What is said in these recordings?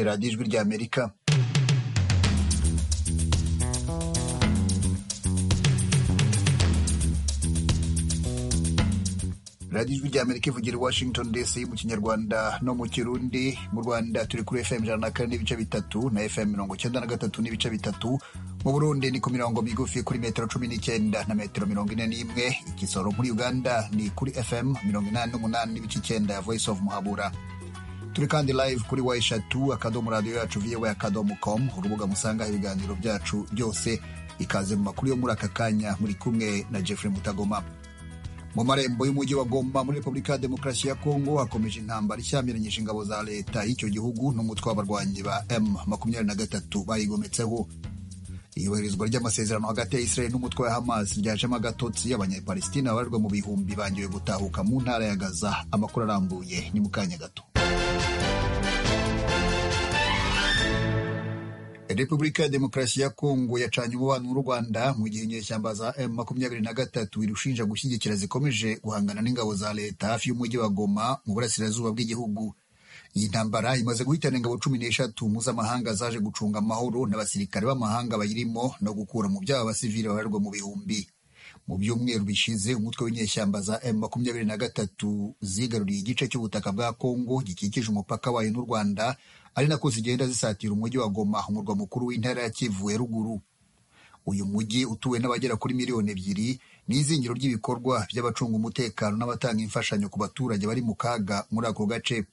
radiyo ijwi ry'amerika radiyo ijwi ry'amerika ivugira i washington dc mu kinyarwanda no mu kirundi mu rwanda turi kuri fm ijana na kane n'ibice bitatu na fm mirongo icyenda na gatatu n'ibice bitatu mu burundi ni ku mirongo migufi kuri metero cumi n'icyenda na metero mirongo ine n'imwe igisoro muri uganda ni kuri fm mirongo inani n'umunani n'ibice icyenda ya voice of muhabura turi kandi live kuri wa eshatu akadomo radiyo yacu vowa akadomo com urubuga musanga ibiganiro byacu byose ikaze mu makuru yo muri aka kanya muri kumwe na jeffrey mutagoma mu marembo y'umujyi wa Goma muri Repubulika ya Demokarasi ya Kongo hakomeje intambara ishyamiranyije ingabo za leta y'icyo gihugu n'umutwe w'abarwanyi ba M makumyabiri na gatatu bayigometseho iyubahirizwa ry'amasezerano hagati ya Israel n'umutwe wa Hamas ryajemo agatotsi abanyapalestina babarirwa mu bihumbi bangiwe gutahuka mu ntara ya Gaza amakuru arambuye ni mu kanya gato Repubulika ya Demokarasi ya Kongo yacanye umubano n'u Rwanda mu gihe inyeshyamba za M makumyabiri na gatatu irushinja gushyigikira zikomeje guhangana n'ingabo za leta hafi y'umujyi wa Goma mu burasirazuba bw'igihugu. Iyi ntambara imaze guhitana ingabo cumi n'eshatu mpuzamahanga zaje gucunga amahoro n'abasirikare b'amahanga bayirimo no gukura mu byabo abasivili babarirwa mu bihumbi. Mu byumweru bishize umutwe w'inyeshyamba za M makumyabiri na gatatu zigaruriye igice cy'ubutaka bwa Kongo gikikije umupaka wayo n'u Rwanda ari nako zigenda zisatira umujyi wa Goma umurwa mukuru w'intara ya Kivu ya ruguru uyu mujyi utuwe n'abagera kuri miliyoni ebyiri ni izingiro ry'ibikorwa by'abacunga umutekano n'abatanga imfashanyo ku baturage bari mu kaga muri ako gace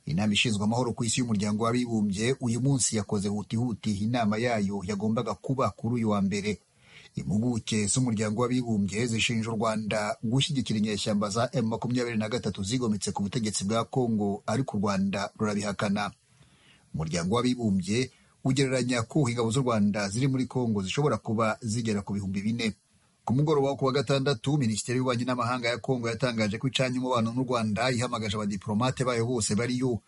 inama ishinzwe amahoro ku isi y'umuryango w'abibumbye uyu munsi yakoze hutihuti inama yayo yagombaga kuba kuri uyu wa mbere impuguke z'umuryango w'abibumbye zishinja u Rwanda gushyigikira inyeshyamba za M makumyabiri na gatatu zigometse ku butegetsi bwa Kongo ariko u Rwanda rurabihakana umuryango w'abibumbye ugereranya ko ingabo z'u Rwanda ziri muri Kongo zishobora kuba zigera ku bihumbi bine ku mugoroba wo ku wa gatandatu minisiteri y'ububanyi n'amahanga ya Kongo yatangaje ko icanye umubano n'u Rwanda ihamagaje abadiplomate bayo bose bariyo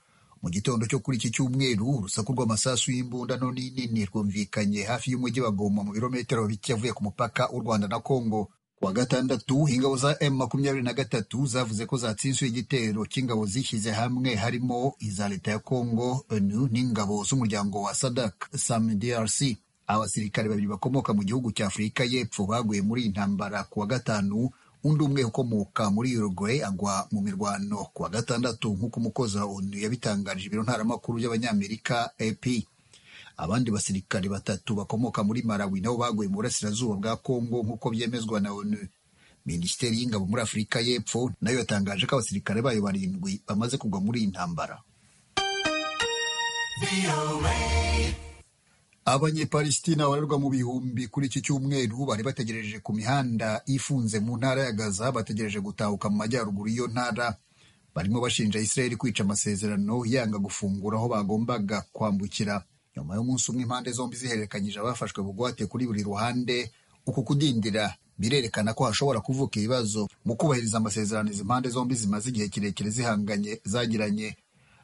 mu gitondo cyo kuri iki cyumweru urusaku rw'amasasu y'imbundano n'inini rwumvikanye hafi y'umujyi wa Goma mu birometero bike avuye ku mupaka w'u Rwanda na Kongo wa gatandatu ingabo za M makumyabiri na gatatu zavuze ko zatsinzwe igitero cy'ingabo zishyize hamwe harimo iza leta ya Kongo ONU n'ingabo z'umuryango wa SADC SAMDRC abasirikare babiri bakomoka mu gihugu cya Afurika y'Epfo baguye muri intambara ku wa gatanu undi umwe ukomoka muri Uruguay agwa mu mirwano ku wa gatandatu nk'uko umukozi wa ONU yabitangarije ibiro ntaramakuru y'abanyamerika AP abandi basirikari batatu bakomoka muri Malawi nabo baguye mu burasirazuba bwa Kongo nk'uko byemezwa na ONU Minisiteri y'ingabo muri Afurika y'Epfo nayo yatangaje ko abasirikare bayo barindwi bamaze kugwa muri iyi ntambara Abanyepalestina barerwa mu bihumbi kuri iki cyumweru bari bategereje ku mihanda ifunze mu ntara ya Gaza bategereje gutahuka mu majyaruguru y'iyo ntara barimo bashinja Israel kwica amasezerano yanga gufungura aho bagombaga kwambukira nyuma y'umunsi umwe impande zombi zihererekanyije abafashwe bugwate kuri buri ruhande uku kudindira birerekana ko hashobora kuvuka ibibazo mu kubahiriza amasezerano izi mpande zombi zimaze igihe kirekire zihanganye zagiranye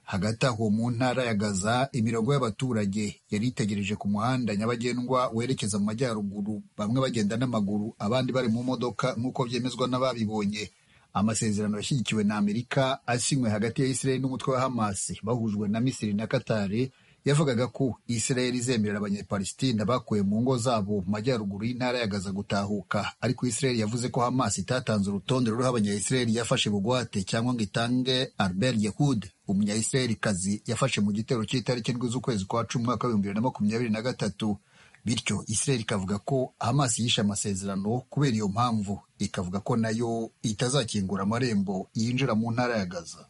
hagati aho mu ntara ya gaza imirongo y'abaturage yari itegereje ku muhanda nyabagendwa werekeza mu majyaruguru bamwe bagenda n'amaguru abandi bari mu modoka nk'uko byemezwa n'ababibonye amasezerano yashyigikiwe na amerika asinywe hagati ya israeli n'umutwe wa hamasi bahujwe na misiri na katari yavugaga ko Israel izemerera abanyepalestina bakuwe mu ngo zabo mu majyaruguru y'intara ya Gaza gutahuka ariko Israel yavuze ko Hamas itatanze urutonde ruriho abanya-Israel yafashe bugwate cyangwa ngo itange Albert Yehud umunya-Israel kazi yafashe mu gitero cy'itariki ndwi z'ukwezi kwa cumi umwaka w'ibihumbi bibiri na makumyabiri na gatatu bityo Israel ikavuga ko Hamas yishe amasezerano kubera iyo mpamvu ikavuga ko nayo itazakingura amarembo yinjira mu ntara ya Gaza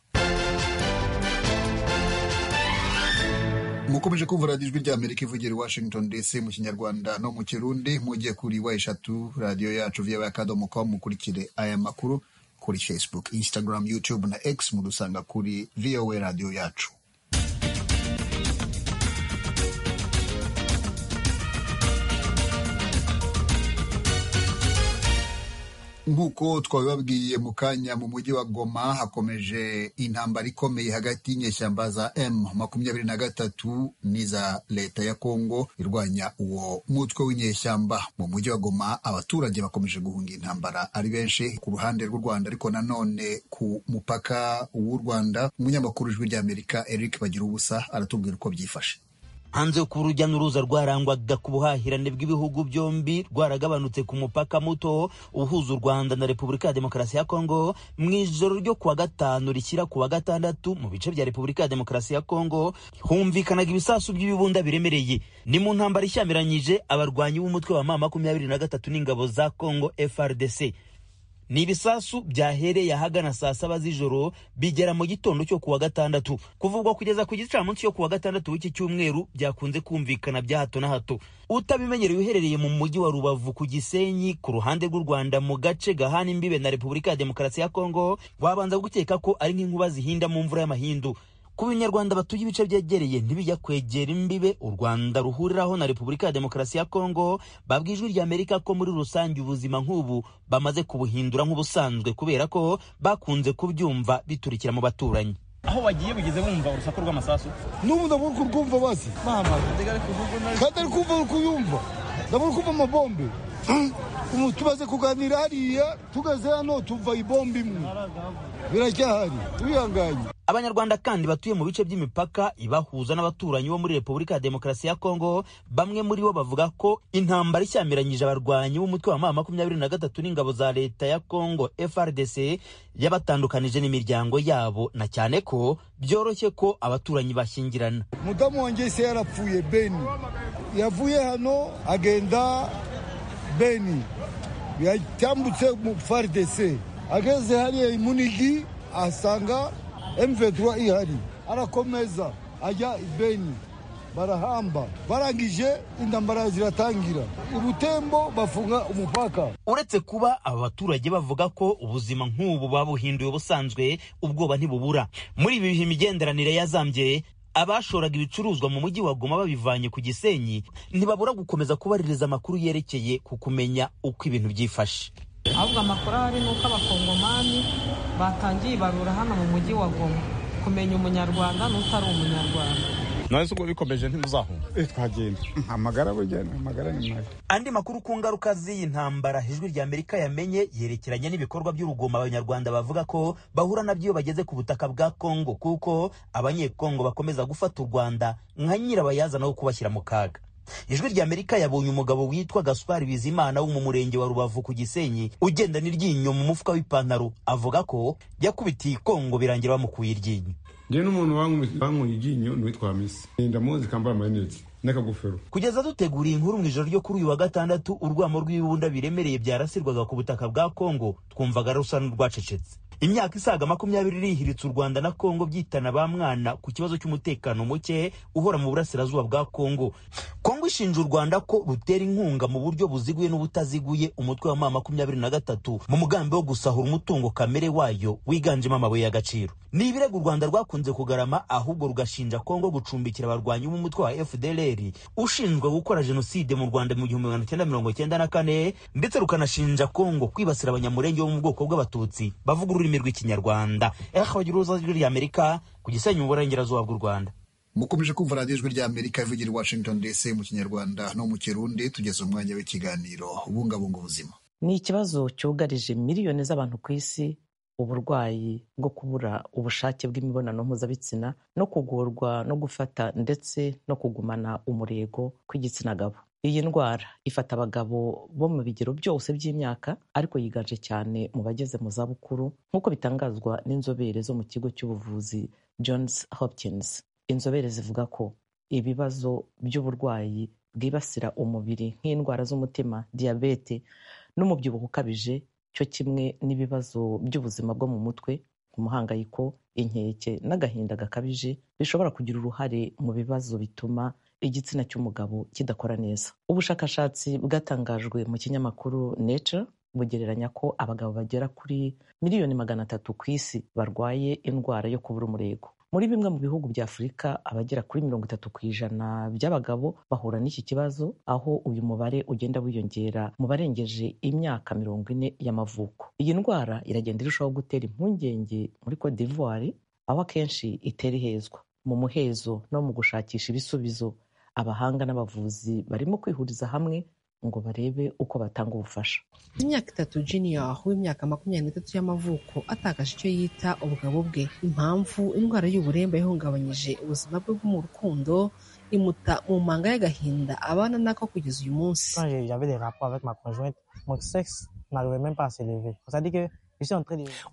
mukomeje kumva radiyo ijwi ry'amerika ivugira i washington dc mu kinyarwanda no mu kirundi mujye kuri wa eshatu radiyo yacu vya akadomo com mukurikire aya makuru kuri facebook instagram youtube na x mudusanga kuri voa radiyo yacu nk'uko twabibabwiye mu kanya mu mujyi wa goma hakomeje intambara ikomeye hagati y'inyeshyamba za m makumyabiri na gatatu n'iza leta ya kongo irwanya uwo mutwe w'inyeshyamba mu mujyi wa goma abaturage bakomeje guhunga intambara ari benshi ku ruhande rw'u rwanda ariko nanone ku mupaka w'u rwanda umunyamakuru w'ijwi ry'amerika eric bagira ubusa aratubwira uko byifashe hanze ku rujya n'uruza rwarangwaga ku buhahirane bw'ibihugu byombi rwaragabanutse ku mupaka muto uhuza u rwanda na repubulika ya demokarasi ya kongo mu ijoro ryo kuwa gatanu rishyira ku wa gatandatu mu bice bya repubulika ya demokarasi ya kongo humvikanaga ibisasu by'ibibunda biremereye ni mu ntambara ishyamiranyije abarwanyi b'umutwe wa ma makumyabiri na gatatu n'ingabo za kongo frdc ni ibisasu byahereye ahagana saa saba z'ijoro bigera mu gitondo cyo kuwa gatandatu kuvugwa kugeza ku gicamunsi cyo kuwa gatandatu w'iki cyumweru byakunze kumvikana bya hato na hato utabimenyereye uherereye mu mujyi wa rubavu ku gisenyi ku ruhande rw'u rwanda mu gace gahana imbibe na repubulika ya demokarasi ya kongo wabanza gukeka ko ari nk'inkuba zihinda mu mvura y'amahindu ku banyarwanda batuye ibice byegereye ntibijya kwegera imbibe u rwanda ruhuriraho na repubulika ya demokarasi ya kongo babwa ijwi ry'amerika ko muri rusange ubuzima nk'ubu bamaze kubuhindura nk'ubusanzwe kubera ko bakunze kubyumva biturikira mu baturanyi aho bagiye bigeze bumva urusaku rw'amasasu n'ubu ndabura ko urwumva basi kandi ari kumva uri kuyumva ndabura kumva amabombe tumaze kuganira hariya tugeze hano tuva ibomba imwe biracyahari tubihanganye abanyarwanda kandi batuye mu bice by'imipaka ibahuza n'abaturanyi bo muri repubulika ya demokarasi ya kongo bamwe muri bo bavuga ko intambara ishyamiranyije abarwanyi b'umutwe wa ma makumyabiri na gatatu n'ingabo za leta ya kongo frdc yabatandukanije n'imiryango yabo na cyane ko byoroshye ko abaturanyi bashyingirana mudamu wanjye se yarapfuye beni yavuye hano agenda beni yatambutse mu frdc ageze hariya imunigi asanga M23 ihari arakomeza ajya ibeni barahamba barangije intambara ziratangira ubutembo bafunga umupaka uretse kuba aba baturage bavuga ko ubuzima nk'ubu babuhinduye ubusanzwe ubwoba ntibubura muri ibi bihe imigenderanire yazambye abashoraga ibicuruzwa mu mujyi wa Goma babivanye ku Gisenyi ntibabura gukomeza kubaririza amakuru yerekeye ku kumenya uko ibintu byifashe ahubwo amakuru ahari ni uko abakongomani batangiye ibarura hano mu mujyi wa goma kumenya umunyarwanda n'utari umunyarwanda ntazi ubwo bikomeje ntimuzahumva twagenda amagara bugenda amagara ni mabi andi makuru ku ngaruka z'iyi ntambara ijwi rya amerika yamenye yerekeranye n'ibikorwa by'urugomo abanyarwanda bavuga ko bahura nabyo iyo bageze ku butaka bwa kongo kuko abanyekongo bakomeza gufata u rwanda nka nyirabayazana wo kubashyira mu kaga ijwi rya amerika yabonye umugabo witwa gaspari bizimana wo mu murenge wa rubavu ku gisenyi ugenda n'iryinyo mu mufuka w'ipantaro avuga ko yakubitiye ikongo birangira bamukuye iryinyo njye n'umuntu wankuye iryinyo ni uwitwa misi ndamuzi kambara amarinete n'akagofero kugeza duteguriye inkuru mu ijoro ryo kuri uyu wa gatandatu urwamo rw'ibibunda biremereye byarasirwaga ku butaka bwa kongo twumvaga rusa n'urwacecetse imyaka isaga makumyabiri irihiritse u rwanda na kongo byitana ba mwana ku kibazo cy'umutekano muke uhora mu burasirazuba bwa kongo kongo ishinja u rwanda ko rutera inkunga mu buryo buziguye n'ubutaziguye umutwe wa ma makumyabiri na gatatu mu mugambi wo gusahura umutungo kamere wayo wiganjemo amabuye y'agaciro ni ibirego u rwanda rwakunze kugarama ahubwo rugashinja kongo gucumbikira abarwanyi b'umutwe wa fdlr ushinzwe gukora jenoside mu rwanda mu gihumbi magana cyenda mirongo cyenda na kane ndetse rukanashinja kongo kwibasira abanyamurenge bo mu bwoko bw'abatutsi bavuga ururimi ururimi rw'ikinyarwanda ehabagira uruza rw'ijwi ry'amerika ku gisenyi mu burengerazuba bw'u rwanda mukomeje kumva radiyo ijwi ry'amerika ivugira i washington dc mu kinyarwanda no mu kirundi tugeze umwanya w'ikiganiro ubungabunga ubuzima ni ikibazo cyugarije miliyoni z'abantu ku isi uburwayi bwo kubura ubushake bw'imibonano mpuzabitsina no kugorwa no gufata ndetse no kugumana umurego kw'igitsina gabo iyi ndwara ifata abagabo bo mu bigero byose by'imyaka ariko yiganje cyane mu bageze mu zabukuru nk'uko bitangazwa n'inzobere zo mu kigo cy'ubuvuzi johns hopkins inzobere zivuga ko ibibazo by'uburwayi bwibasira umubiri nk'indwara z'umutima diyabete n'umubyibuho ukabije cyo kimwe n'ibibazo by'ubuzima bwo mu mutwe umuhangayiko inkeke n'agahinda gakabije bishobora kugira uruhare mu bibazo bituma igitsina cy'umugabo kidakora neza ubushakashatsi bwatangajwe mu kinyamakuru nature bugereranya ko abagabo bagera kuri miliyoni magana atatu ku isi barwaye indwara yo kubura umurego muri bimwe mu bihugu bya afurika abagera kuri mirongo itatu ku ijana by'abagabo bahura n'iki kibazo aho uyu mubare ugenda wiyongera mu barengeje imyaka mirongo ine y'amavuko iyi ndwara iragenda irushaho gutera impungenge muri cote d'ivoire aho akenshi itera ihezwa mu muhezo no mu gushakisha ibisubizo abahanga n'abavuzi barimo kwihuriza hamwe ngo barebe uko batanga ubufasha imyaka itatu junior w'imyaka makumyabiri n'itatu y'amavuko atakaje icyo yita ubugabo bwe impamvu indwara y'uburemba yahungabanyije ubuzima bwe bwo mu rukundo imuta mu manga y'agahinda abana nako kugeza uyu munsi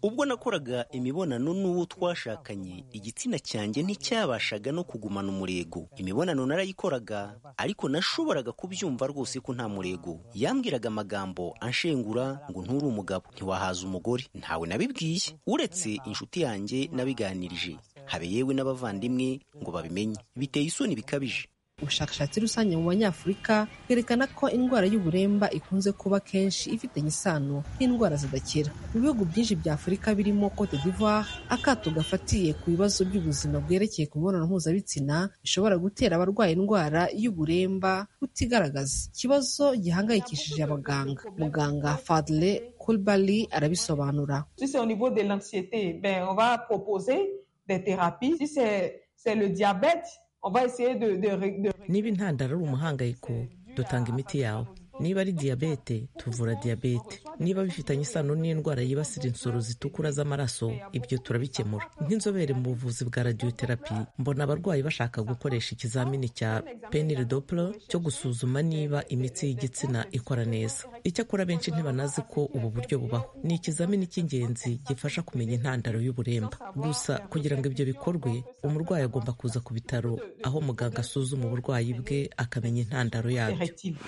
ubwo nakoraga imibonano n'uwo twashakanye igitsina cyanjye nticyabashaga no kugumana umurego imibonano narayikoraga ariko nashoboraga kubyumva rwose ko nta murego yambwiraga amagambo anshengura ngo nturi umugabo ntiwahaza umugore ntawe nabibwiye uretse inshuti yanjye nabiganirije habe yewe n'abavandimwe ngo babimenye biteye isoni bikabije ubushakashatsi rusange mu banyafurika bwerekana ko indwara y'uburemba ikunze kuba kenshi ifitanye isano n'indwara zidakira mu bihugu byinshi bya afurika birimo cote d'ivoire akato gafatiye ku bibazo by'ubuzima bwerekeye ku mibonano mpuzabitsina bishobora gutera abarwaye indwara y'uburemba kutigaragaza ikibazo gihangayikishije abaganga muganga fadle kulbali arabisobanura Si c'est au niveau de l'anxiété, ben, on va proposer des thérapies. Si c'est c'est le diabète, on va essayer de... de, ré- de... niba intandaro ari umuhangayiko dutanga imiti yawe niba ari diyabete tuvura diyabete niba bifitanye isano n'indwara yibasira insoro zitukura z'amaraso ibyo turabikemura nk'inzobere mu buvuzi bwa radiyoterapi mbona abarwayi bashaka gukoresha ikizamini cya penile dopula cyo gusuzuma niba imitsi y'igitsina ikora neza icyakora benshi ntibanazi ko ubu buryo bubaho ni ikizamini cy'ingenzi gifasha kumenya intandaro y'uburemba gusa kugira ngo ibyo bikorwe umurwayi agomba kuza ku bitaro aho muganga asuzuma uburwayi bwe akamenya intandaro yabyo Fertile.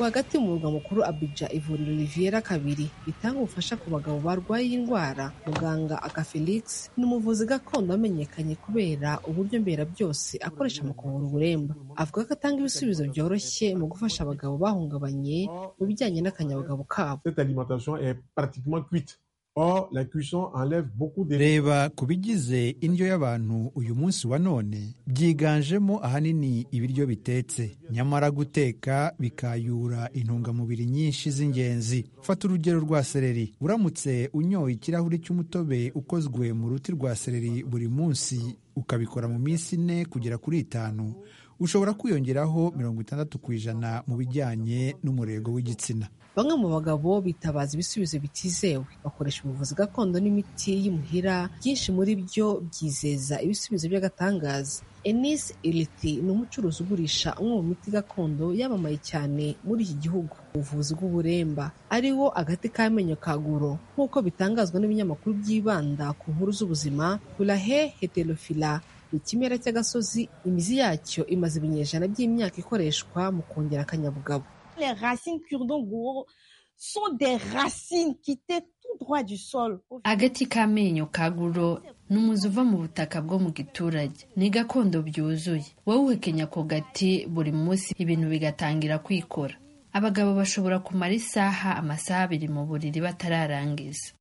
rwagati mu murwa mukuru abidja ivuriro riviera kabiri ritanga ubufasha ku bagabo barwaye iyi ndwara muganga aka felix ni umuvuzi gakondo wamenyekanye kubera uburyo mbera byose akoresha mu kuvura uburemba avuga ko atanga ibisubizo byoroshye mu gufasha abagabo bahungabanye mu bijyanye n'akanyabugabo kabo Cette alimentation est pratiquement cuite. Or, la cuisson enlève beaucoup de... reba ku bigize indyo y'abantu uyu munsi wa none byiganjemo ahanini ibiryo bitetse nyamara guteka bikayura intungamubiri nyinshi z'ingenzi fata urugero rwa seleri uramutse unyoye ikirahuri cy'umutobe ukozwe mu ruti rwa seleri buri munsi ukabikora mu minsi ine kugera kuri itanu ushobora kwiyongeraho mirongo itandatu ku ijana mu bijyanye n'umurego w'igitsina bamwe mu bagabo bitabaza ibisubizo bitizewe bakoresha ubuvuzi gakondo n'imiti y'imuhira byinshi muri byo byizeza ibisubizo by'agatangaza enis iriti ni umucuruzi ugurisha umwe mu miti gakondo yamamaye cyane muri iki gihugu ubuvuzi bw'uburemba ari wo agati k'amenyo ka guro nk'uko bitangazwa n'ibinyamakuru byibanda ku nkuru z'ubuzima burahe heterofila ni ikimera cy'agasozi imizi yacyo imaze ibinyejana by'imyaka ikoreshwa mu kongera akanyabugabo les racines cure-dent gouro sont des racines qui étaient tout droit du sol. agati k'amenyo ka guro ni umuzi uva mu butaka bwo mu giturage ni gakondo byuzuye wowe uhekenya ako gati buri munsi ibintu bigatangira kwikora abagabo bashobora kumara isaha amasaha abiri mu buriri batararangiza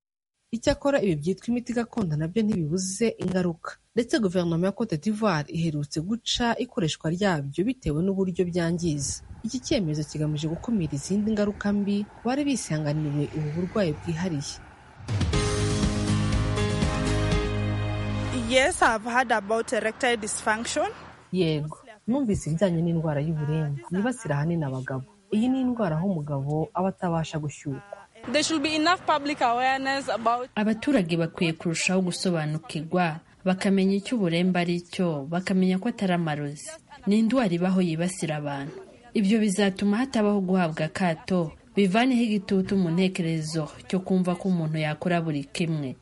Icyakora ibi byitwa imiti gakondo nabyo ntibibuze ingaruka ndetse guverinoma ya Cote d'Ivoire iherutse guca ikoreshwa ryabyo bitewe n'uburyo byangiza iki cyemezo kigamije gukumira izindi ngaruka mbi ku bari bisanganiwe ubu burwayi bwihariye Yes, I've heard about erectile dysfunction. yego numvise ibijyanye n'indwara y'uburemba yibasira ahanini abagabo iyi ni indwara aho umugabo aba atabasha gushyukwa There should be enough public awareness about abaturage bakwiye kurushaho gusobanukirwa bakamenya icyo uburemba ari cyo bakamenya ko atari amarozi ni indwara ibaho yibasira abantu ibyo bizatuma hatabaho guhabwa akato bivaneho igitutu mu ntekerezo cyo kumva ko umuntu yakora buri kimwe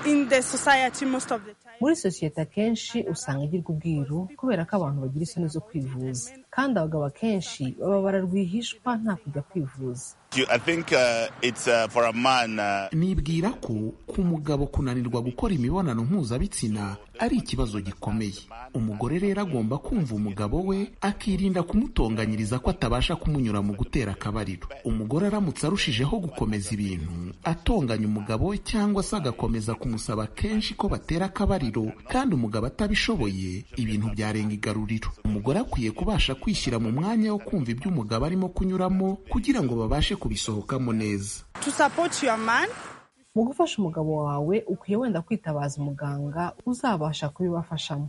in the society most of the time. muri sosiyete akenshi usanga igirwa ubwiru kubera ko abantu bagira isoni zo kwivuza kandi abagabo akenshi baba bararwihishwa nta kujya kwivuza nibwira ko ku mugabo kunanirwa gukora imibonano mpuzabitsina ari ikibazo gikomeye umugore rero agomba kumva umugabo we akirinda kumutonganyiriza ko atabasha kumunyura mu gutera akabariro umugore aramutse arushijeho gukomeza ibintu atonganya umugabo we cyangwa se agakomeza kumusaba kenshi ko batera akabariro kandi umugabo atabishoboye ibintu byarenga igaruriro umugore akwiye kubasha kwishyira mu mwanya wo kumva ibyo umugabo arimo kunyuramo kugira ngo babashe kubisohokamo neza mu gufasha umugabo wawe ukwiye wenda kwitabaza umuganga uzabasha kubibafashamo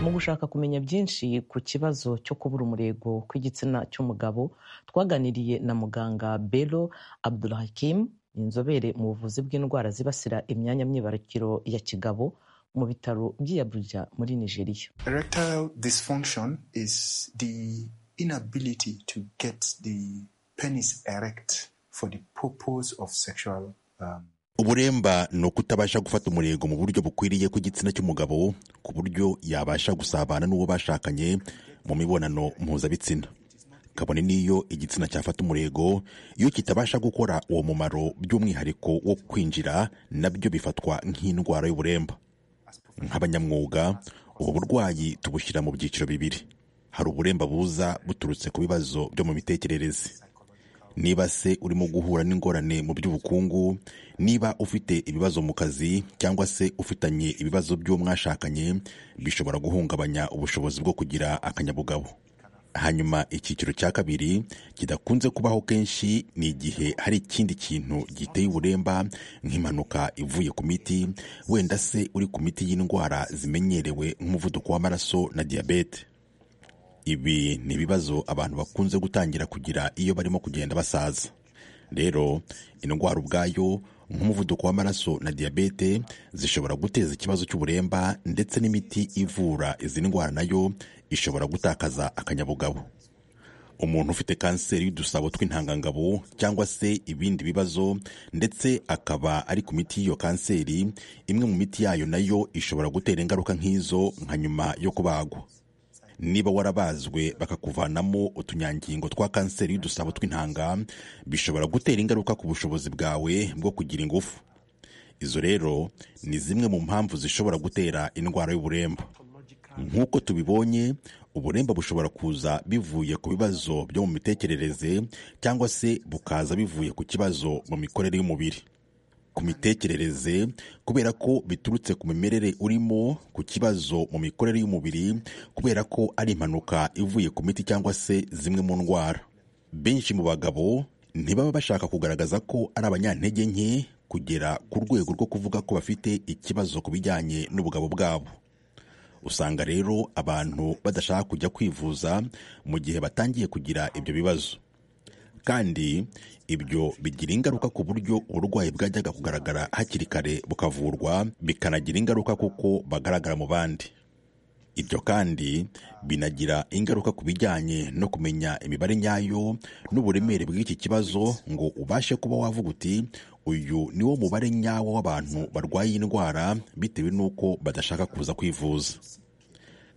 mu gushaka kumenya byinshi ku kibazo cyo kubura umurego kw'igitsina cy'umugabo twaganiriye na muganga bero abdulhakim inzobere mu buvuzi bw'indwara zibasira imyanya myibarukiro ya kigabo mu bitaro by'i Abuja muri nigeria Erectile dysfunction is the inability to get the penis erect for the purpose of sexual um, uburemba ni ukutabasha gufata umurego mu buryo bukwiriye kw'igitsina cy'umugabo ku buryo yabasha gusabana n'uwo bashakanye mu mibonano mpuzabitsina kabone n'iyo igitsina cyafata umurego iyo kitabasha gukora uwo mumaro by'umwihariko wo kwinjira nabyo bifatwa nk'indwara y'uburemba nk'abanyamwuga ubu burwayi tubushyira mu byiciro bibiri hari uburemba buza buturutse ku bibazo byo mu mitekerereze niba se urimo guhura n'ingorane mu by'ubukungu niba ufite ibibazo mu kazi cyangwa se ufitanye ibibazo by'uwo mwashakanye bishobora guhungabanya ubushobozi bwo kugira akanyabugabo hanyuma icyiciro cya kabiri kidakunze kubaho kenshi ni igihe hari ikindi kintu giteye uburemba nk'impanuka ivuye ku miti wenda se uri ku miti y'indwara zimenyerewe nk'umuvuduko w'amaraso na diyabete ibi ni ibibazo abantu bakunze gutangira kugira iyo barimo kugenda basaza rero indwara ubwayo nk'umuvuduko w'amaraso na diyabete zishobora guteza ikibazo cy'uburemba ndetse n'imiti ivura izi ndwara nayo ishobora gutakaza akanyabugabo umuntu ufite kanseri y'udusabo tw'intangangabo cyangwa se ibindi bibazo ndetse akaba ari ku miti y'iyo kanseri imwe mu miti yayo nayo ishobora gutera ingaruka nk'izo nka nyuma yo kubagwa niba warabazwe bakakuvanamo utunyangingo twa kanseri y'udusabo tw'intanga bishobora gutera ingaruka ku bushobozi bwawe bwo kugira ingufu izo rero ni zimwe mu mpamvu zishobora gutera indwara y'uburemba nk'uko tubibonye uburemba bushobora kuza bivuye ku bibazo byo mu mitekerereze cyangwa se bukaza bivuye ku kibazo mu mikorere y'umubiri ku mitekerereze kubera ko biturutse ku mimerere urimo ku kibazo mu mikorere y'umubiri kubera ko ari impanuka ivuye ku miti cyangwa se zimwe mu ndwara benshi mu bagabo ntibaba bashaka kugaragaza ko ari abanyantege nke kugera ku rwego rwo kuvuga ko bafite ikibazo ku bijyanye n'ubugabo bwabo usanga rero abantu badashaka kujya kwivuza mu gihe batangiye kugira ibyo bibazo kandi ibyo bigira ingaruka ku buryo uburwayi bwajyaga kugaragara hakiri kare bukavurwa bikanagira ingaruka kuko bagaragara mu bandi ibyo kandi binagira ingaruka ku bijyanye no kumenya imibare nyayo n'uburemere bw'iki kibazo ngo ubashe kuba wavuga uti uyu ni wo mubare nyawo w'abantu barwaye indwara bitewe n'uko badashaka kuza kwivuza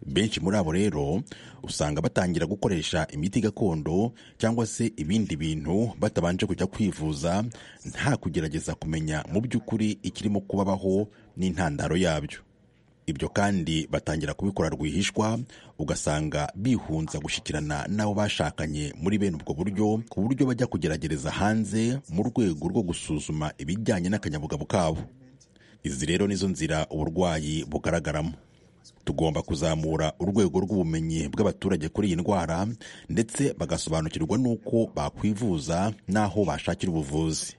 benshi muri abo rero usanga batangira gukoresha imiti gakondo cyangwa se ibindi bintu batabanje kujya kwivuza nta kugerageza kumenya mu by'ukuri ikirimo kubabaho n'intandaro yabyo ibyo kandi batangira kubikora rwihishwa ugasanga bihunza gushyikirana n'abo bashakanye muri bene ubwo buryo ku buryo bajya kugerageza hanze mu rwego rwo gusuzuma ibijyanye n'akanyabugabo kabo izi rero nizo nzira uburwayi bugaragaramo tugomba kuzamura urwego rw'ubumenyi bw'abaturage kuri iyi ndwara ndetse bagasobanukirwa n'uko bakwivuza n'aho bashakira ubuvuzi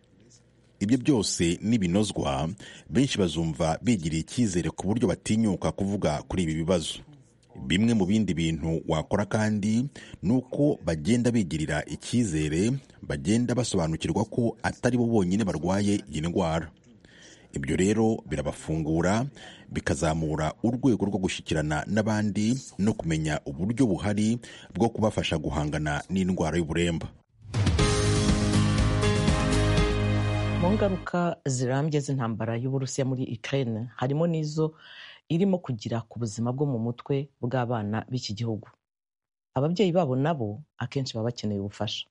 ibyo byose n'ibinozwa benshi bazumva bigiriye icyizere ku buryo batinyuka kuvuga kuri ibi bibazo bimwe mu bindi bintu wakora kandi ni uko bagenda bigirira icyizere bagenda basobanukirwa ko atari bo bonyine barwaye iyi ndwara ibyo rero birabafungura bikazamura urwego rwo gushyikirana n'abandi no kumenya uburyo buhari bwo kubafasha guhangana n'indwara y'uburemba mu ngaruka zirambye z'intambara y'uburusiya muri ukraine harimo n'izo irimo kugira ku buzima bwo mu mutwe bw'abana b'iki gihugu ababyeyi babo nabo akenshi baba bakeneye ubufasha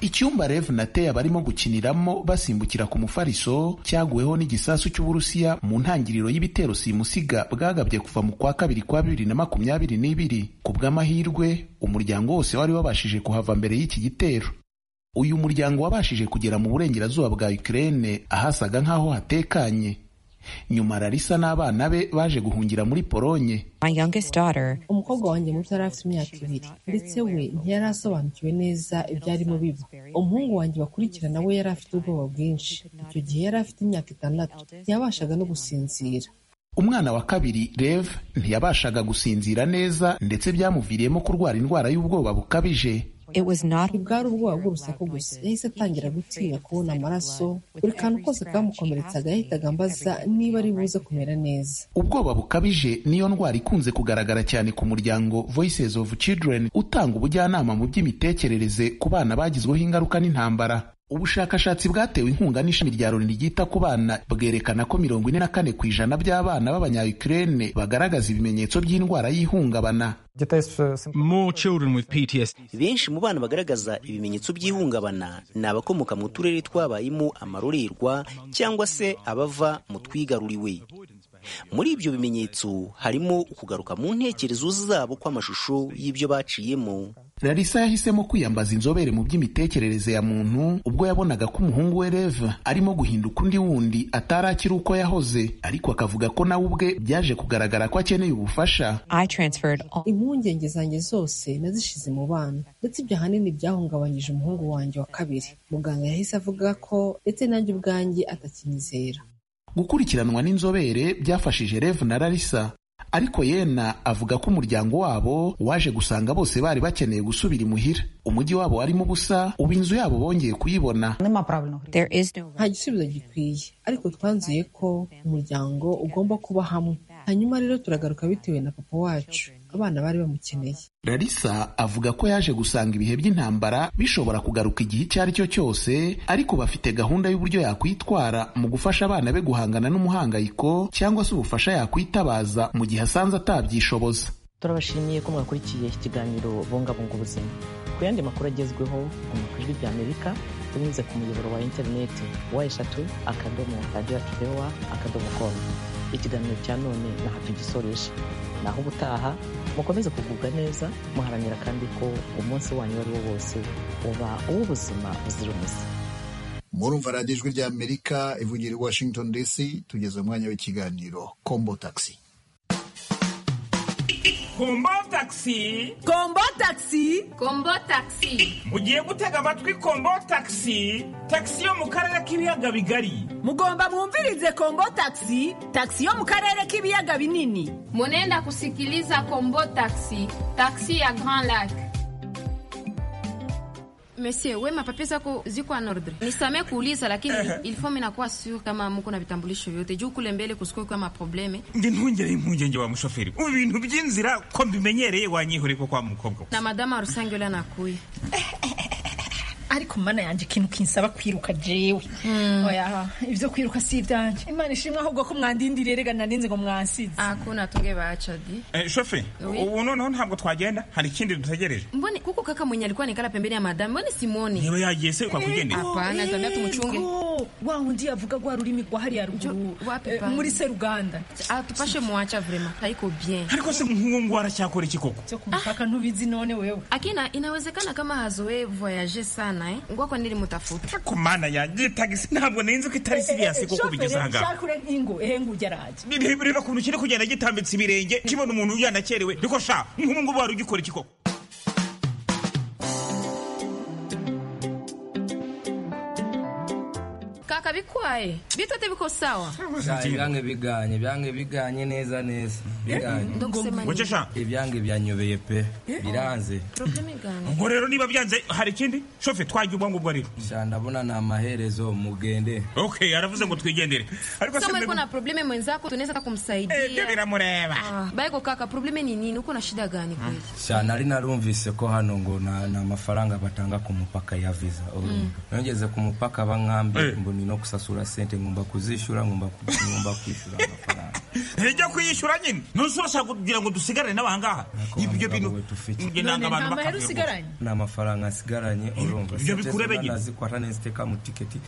icyumba rev na teya barimo gukiniramo basimbukira ku mufariso cyaguweho n'igisasu cy'uburusiya mu ntangiriro y'ibitero simusiga bwagabye kuva mu kwa kabiri kwa bibiri na makumyabiri n'ibiri ku bw'amahirwe umuryango wose wari wabashije kuhava mbere y'iki gitero uyu muryango wabashije kugera mu burengerazuba bwa ukraine ahasaga nk'aho hatekanye nyuma rarisa n'abana be baje guhungira muri polonye umukobwa wanjye muto yari afite imyaka ibiri ndetse we ntiyari asobanukiwe neza ibyarimo biba umuhungu wanjye bakurikirana we yari afite ubwoba bwinshi icyo gihe yari afite imyaka itandatu ntiyabashaga no gusinzira umwana wa kabiri rev ntiyabashaga gusinzira neza ndetse byamuviriyemo kurwara indwara y'ubwoba bukabije bwari ubwoba bw'urusaku gusa yahise atangira gutinya kubona amaraso buri kantu kose kamukomeretsaga yahitaga ambaza niba ari buze kumera neza ubwoba bukabije niyo ndwara ikunze kugaragara cyane ku muryango voices of children utanga ubujyanama mu by'imitekerereze ku bana bagizweho ingaruka n'intambara ubushakashatsi bwatewe inkunga n'ishami rya loni ryita ku bana bwerekana ko mirongo ine na kane ku ijana by'abana b'abanyayukurene bagaragaza ibimenyetso by'indwara y'ihungabana benshi mu bana bagaragaza ibimenyetso by'ihungabana ni abakomoka mu turere twabayemo amarorerwa cyangwa se abava mu twigaruriwe muri ibyo bimenyetso harimo ukugaruka mu ntekerezo zabo kw'amashusho y'ibyo baciyemo larisa yahisemo kwiyambaza inzobere mu by'imitekerereze ya muntu ubwo yabonaga ko umuhungu we reva arimo guhinduka undi wundi atari akiri uko yahoze ariko akavuga ko nawe ubwe byaje kugaragara ko akeneye ubufasha impungenge zanjye zose nazishize mu bana ndetse ibyo ahanini byahungabanyije umuhungu wanjye wa kabiri muganga yahise avuga ko ndetse nanjye ubwanjye atakinyizera gukurikiranwa n'inzobere byafashije rev na larisa ariko yena avuga ko umuryango wabo waje gusanga bose bari bakeneye gusubira imuhira umujyi wabo warimo ubusa ubu inzu yabo bongeye kuyibona nta gisubizo gikwiye ariko twanzuye ko umuryango ugomba kuba hamwe hanyuma rero turagaruka bitewe na papa wacu abana bari bamukeneye larisa avuga ko yaje gusanga ibihe by'intambara bishobora kugaruka igihe icyo ari cyo cyose ariko bafite gahunda y'uburyo yakwitwara mu gufasha abana be guhangana n'umuhangayiko cyangwa se ubufasha yakwitabaza mu gihe asanze atabyishoboza turabashimiye ko mwakurikiye iki kiganiro bungabunga ubuzima ku yandi makuru agezweho ni ku ijwi ry'amerika binyuze ku muyoboro wa interineti wa eshatu akadomo radiyo akidewa akadomo komu ikiganiro cya none ntaho tugisoresha naho ubutaha mukomeze kugubwa neza muharanira kandi ko umunsi wanyu uwo ari wo wose uba uw'ubuzima buzira umuze murumva radiyo ijwi ry'amerika ivugira i washington dc tugeze umwanya w'ikiganiro kombo taxi kombo taxi kombo taxi kombo taxi mugiye gutega amatwi kombo taxi taxi yo mu karere k'ibiyaga bigari mugomba mwumvirize kombo taxi taxi yo mu karere k'ibiyaga binini munenda kusikiliza kombo taxi taxi ya grand lac Monsieur, wema papi zako ziko en ordre. Nisamee kuuliza lakini il faut mina kuwa sure kama mko na vitambulisho vyote juu kule mbele kusiko kwa maprobleme. nge ntungere impungenge wa mushoferi ubu bintu by'inzira ko mbimenyereye wanyihore ko kwa mukobwa Na madama rusange yule anakuya. ariko mana yanjye ikintu kinsaba kwiruka jewe oya ibyo kwiruka si ibyanjye imana ishimwe ahubwo ko mwandindiriye rega narinze ngo mwansize akuna tunge bacadi Eh, shoferi ubu noneho ntabwo twagenda hari ikindi dutegereje mbone kuko kaka mwenye alikuwa nikala pembeni ya madame mbone simoni niba yagiye se kwakwigendera hapana zambia tumuchunge wa undi yavuga rwa rurimi rwa hariya ruguru wapi eh, pana? muri seruganda atupashe muacha vrema haiko bien ariko se nk'uwo ngo aracyakora iki koko cyo kumupaka ntubizi none wewe akina inawezekana kama hazoe voyage sana eh ngwako nili mutafuta ku mana yanjye tagisi ntabwo nari nzi ko itari siriyasi koko bigeze aha ngaha shakure nk'ingo ehe ngo ugeraje bireba ukuntu kiri kugenda gitambitse ibirenge kibona umuntu yanakerewe ariko sha nk'ubu ngubu wari ugikora iki koko kaka bikwaye bitote biko sawa ibyange biganye ibyange biganye neza neza biganye Ndagusema nini? Wacesha? ibyange byanyobeye pe biranze probleme gani ubwo rero niba byanze hari ikindi shofe twajya ubwo ngubwo rero sha ndabona ni amaherezo mugende okay aravuze ngo twigendere ariko se kama mbe- yuko na probleme mwenzako tunaweza hata Eh, byo kumsaidia biramureba Ah, baiko kaka probleme ni nini uko na shida gani kweli sha nari narumvise ko hano ngo na- ni amafaranga batanga ku mupaka ya visa Mm. nongeze ku mupaka bankambye mboni no kusasura sente ngomba kuzishyura ngomba ku- ngomba kwishyura amafaranga ntijya kuyishyura nyine ntuzi urashaka kugira ngo dusigarane n'abangaha ibyo bintu njye nanga none abantu nta mahera bakabiyogoza. usigaranye nta mafaranga asigaranye urumva ibyo bikurebe nyine. nazikwata neza itekamo tiketi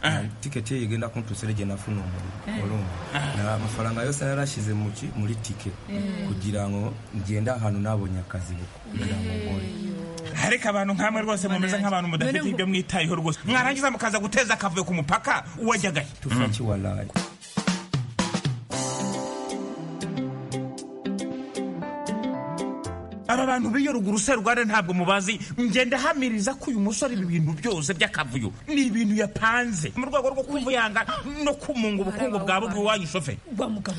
tiketi ye igenda kuntusere igenda afuna Eh. umuriro urumva na amafaranga yose narashyize mu ki- muri tike Eh. kugira ngo ngende ahantu nabonye akazi buko kugira ngo nkore ariko abantu nkamwe rwose mumeze nk'abantu mudafite ibyo mwitayeho rwose mwarangiza mukaza guteza akavuyo ku mupaka uwajyagahe tufaki walayi aba bantu b'iyo ruguru se rwanda ntabwo mubazi ngenda hamiriza ko uyu musore ibi bintu byose by'akavuyo ni ibintu yapanze mu rwego rwo kumva yanga no kumunga ubukungu bwa bwe iwanyu shofe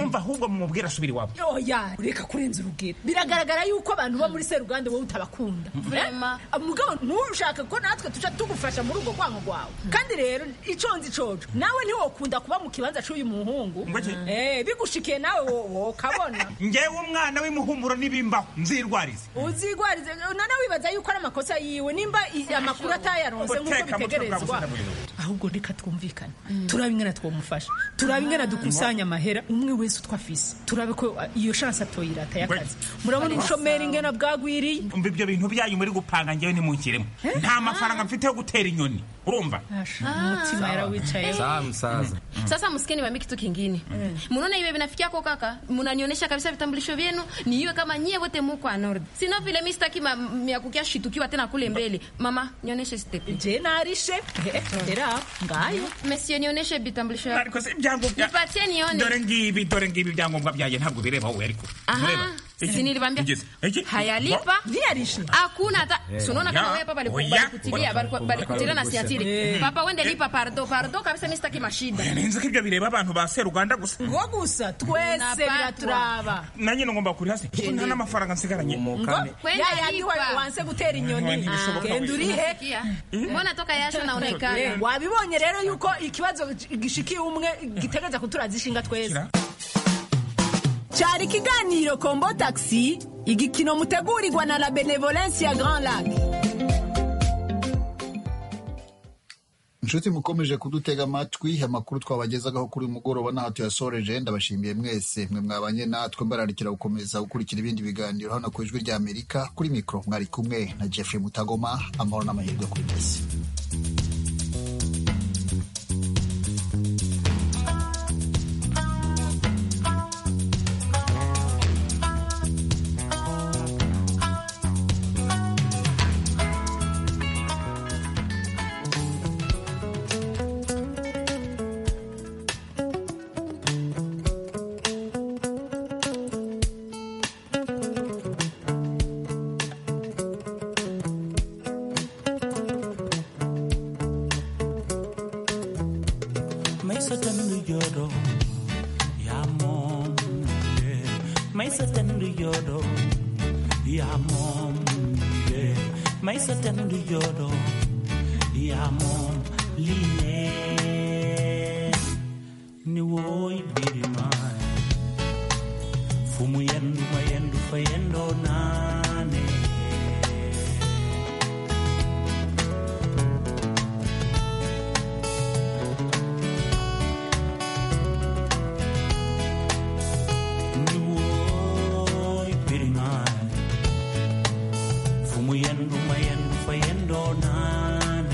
umva ahubwo mumubwira asubira iwabo oya reka kurenza urugero biragaragara yuko abantu bo muri seruganda wowe utabakunda Vraiment. Eh? mugabo ntushaka ko natwe tuja tugufasha muri ubwo kwanga kwawe kandi rero iconze icoco nawe ntiwokunda kuba mu kibanza c'uyu muhungu Eh, bigushikiye nawe wo- wokabona ngewe umwana w'imuhumuro n'ibimbaho nzirwarize uzigwarize nana wibaza yuko ari amakosa yiwe nimba i- amakuru atayaronse nk'uko Guteka mutwe bwa bitegerezwa gusana buriro. ahubwo reka twumvikane turabe ingana twamufasha turabe ingana dukusanya amahera umwe wese utwo afise turabe ko uh, iyo shansi atoyirata y'akazi murabona ubushomeri ingana bwagwiriye umva ibyo bintu byanyu muri gupanga ngewe ntimunkiremo nta mafaranga mfite yo gutera inyoni urumva umutima yarawicaye sawa msaza Sasa msikeni niwaambie kitu kingine. Munaona iwe vinafikia kwa kaka, mnanionyesha kabisa vitambulisho vyenu niiwe kama nyie wote muko anord. Sino vile mimi sitaki ma- mya kukia shitukiwa tena kule mbele. Mama, nionyeshe step. Je narishe. Era ngayo. Monsieur nionyeshe vitambulisho yako. ariko si ibyangombwa Nipatie nione. dore ngibi dore ngibi ibyangombwa byanjye ntabwo bireba wowe ariko Aha, Mureba. si Iki? nilibambia. Iki? Iki? Hayalipa. Hakuna hata. Eh, Si unaona ya. kama wewe papa Oya. alikuwa alikutilia Oya. alikutilia na siatili. Eh. Papa wende lipa pardo pardo kabisa mimi sitaki mashida. Oya, ninzi ko ibyo bireba abantu ba seruganda gusa ngo gusa twese biraturaba nanjye ngomba kuri hasi kuko nta n'amafaranga nsigaranye Kwenda Ya, ya, lipa. niwe wanse gutera inyoni Ah. genda urihe Sikia. Mbona toka yasho Eh, naonekana? wabibonye rero yuko ikibazo gishikiye umwe gitegereza kuturaza ishinga twese cyari ikiganiro kombo taxi igikino mutegurirwa na la benevolence ya grand lac inshuti mukomeje kudutega amatwi amakuru twabagezagaho kuri uyu mugoroba n'aho tuyasoreje ndabashimiye mwese mwe mwabanye natwe mbararikira gukomeza gukurikira ibindi biganiro hano ku ijwi rya amerika kuri mikoro mwari kumwe na jeffrey mutagoma amahoro n'amahirwe kuri mwese maisa tandu ya mom maisa tandu yoro ya mom maisa tandu yoro ya mom line ni woi birima fumu yendu mayendu fayendo nane Niwoy piringan Fumayan, lumayan, lupayan donan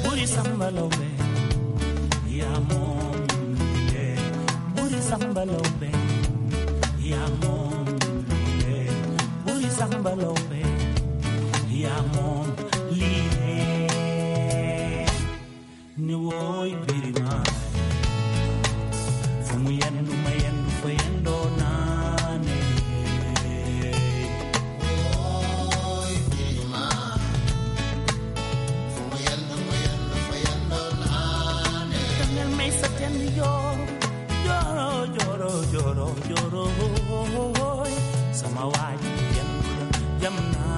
Buri sambalobe Yamon Buri sambalobe Yamon Buri sambalobe Yamon Lie Ni woy birima Fumayan, lumayan, lupayan donan en el mes septiembre yo lloro, lloro, lloro, lloro. Samawati, yamna, yamna.